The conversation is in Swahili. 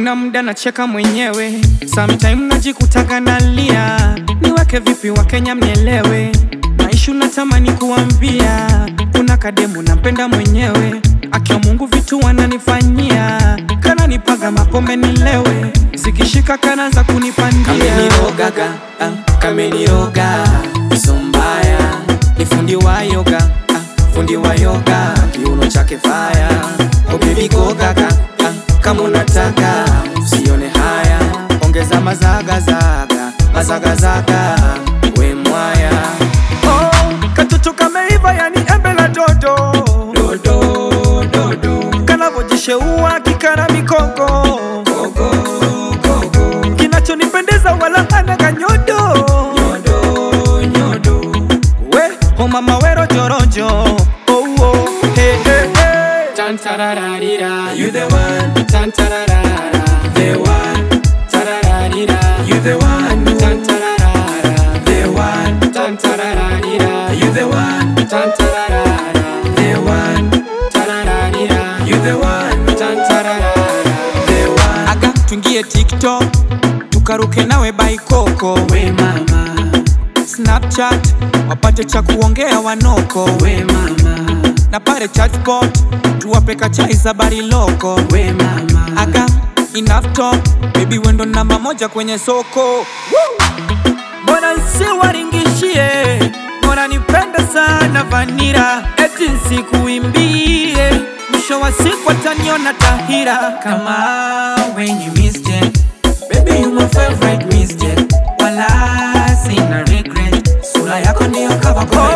kuna muda nacheka mwenyewe, sometime najikutaga nalia, niweke vipi Wakenya mnielewe, maisha natamani kuambia, kuna kademu nampenda mwenyewe, akiwa Mungu vitu wananifanyia, kana nipaga mapombe nilewe, zikishika kana za kunipandia kamenirogaga ah, kameniroga so mbaya ni fundi wa yoga ah, fundi wa yoga kiuno chake faya oh baby gogaga ah, kama unataka usione haya ongeza mazagazaga mazagazaga we mwaya Oh, katoto kameiva yani embe la dodo dodo dodo kanavojisheua kikana mikoko gogo gogo kinachonipendeza wala hana kanyodo nyodo nyodo we o mama wero jorojo oh, oh, hey, hey, hey. Tantarararira, you the one. Tantararara, the one. Tarararira, you the one. Tantararara, the one. Tantarararira, you the one. Tantararara, the one. Tarararira, you the one. Tantararara, the one. aga tuingie tiktok tukaruke nawe baikoko We mama, snapchat wapate cha kuongea wanoko we mama, na pale chatbot tuwape kachai za bariloko we mama. aga enough talk baby wendo namba moja kwenye soko mbona nsiwaringishie mbona nipende sana vanira eti nsikuimbie mwisho wa siku ataniona tahira kama when you mistake baby you my favorite mistake wala sina regret sura yako ndio cover kwa